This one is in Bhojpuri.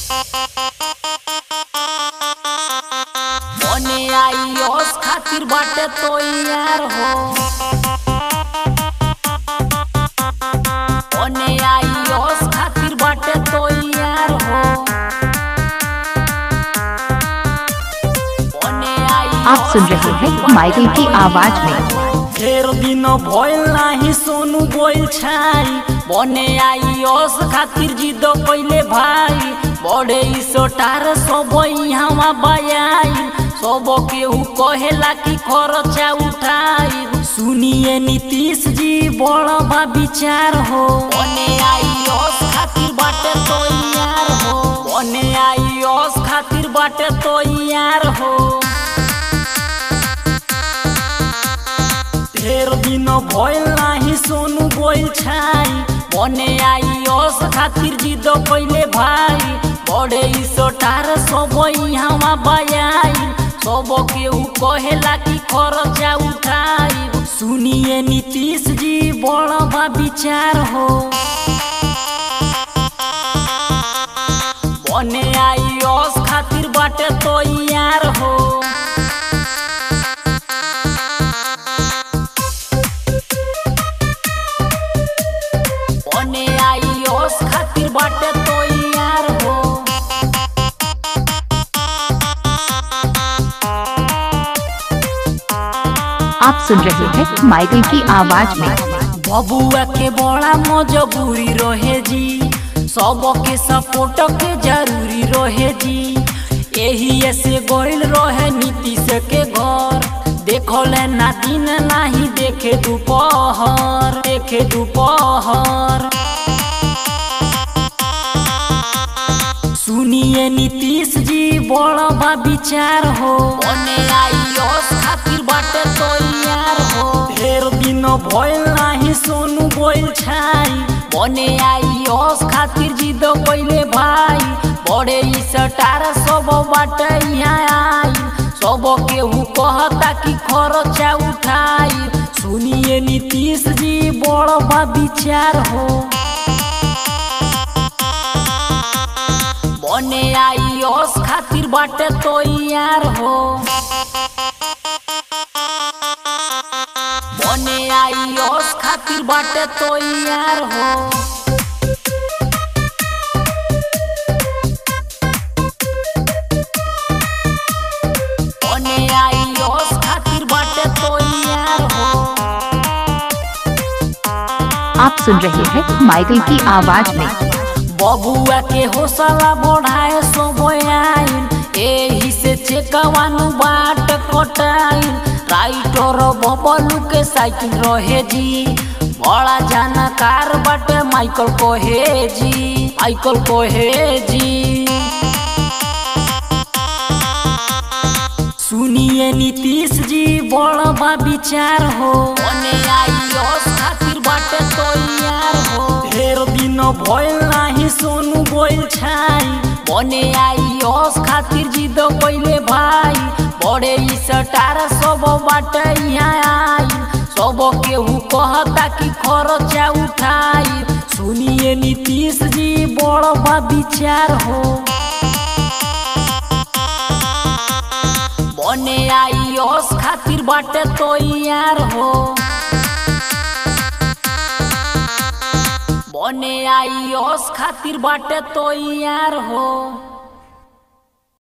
बने आई ओस खातिर बाटे तो यार हो बने आई ओस खातिर बाटे तो यार हो बने आई आप सुन रहे हैं माइकल की आवाज में ढेर दिन भइल नाही सोनू गोइल छाई बने आई ओस खातिर जिद कइले भाई बड़े सोटार सब यहाँ बयाई सब केहू कहेला कि खर्चा उठाई सुनिए नीतीश जी बड़ बा विचार हो बने आई ओस खातिर बाटे तो यार हो बने आई ओस खातिर बाटे तो यार हो ढेर दिन भइल नाही सोनू गोइल छाई बने आई ओस खातिर जिद कइले भाई बड़े सोटार सब यहाँ बयाई सब केहू कहेला कि खर्चा उठाई सुनिए नीतीश जी बड़ बा विचार हो बने आई ओस खातिर बाटे तो यार हो बने आई ओस खातिर बाटे तो यार हो आप सुन रहे हैं माइकल की आवाज में बबुआ के बड़ा मजबूरी रहे जी सबके सपोर्ट के जरूरी रहे जी यही से गोइल रहे नीतीश के घर देखल ना दिन नाही देखे दोपहर देखे दोपहर सुनिए नीतीश जी बड़ बा विचार हो बने आई ओस खातिर बाटे तो यार हो ढेर दिन भइल नाही सोनू गोइल छाई बने आई ओस खातिर जिद कइले भाई बड़े ई सटार सब बाटे यहाँ आई सब केहू कहता कि खर्चा उठाई सुनिए नीतीश जी बड़ बा विचार हो बने आई ओस खातिर बाटे तो यार हो बने आई ओस खातिर बाटे तो यार हो बने आई ओस खातिर बाटे तो यार हो आप सुन रहे हैं माइकल की आवाज में बबुआ के हौसला बढ़ाए सब आइल एही से चेकवानु बाट कटाइल राइटर बबलू के साइकिल रहे जी बड़ा जानकार बाटे माइकल कोहे जी माइकल कोहे जी सुनिए नीतीश जी बड़ बा विचार हो बने आई ओस खातिर बाटे तो यार हो ढेर दिन भइल नाही सोनू गोइल छाई बने आई ओस खातिर जिद कइले भाई बड़े ई सटार सब बाटे यहाँ आई सब केहू कहता कि खर्चा उठाई सुनिए नीतीश जी बड़ बा विचार हो बने आई ओस खातिर बाटे तो यार हो बने आई ओस खातिर बाटे तो यार हो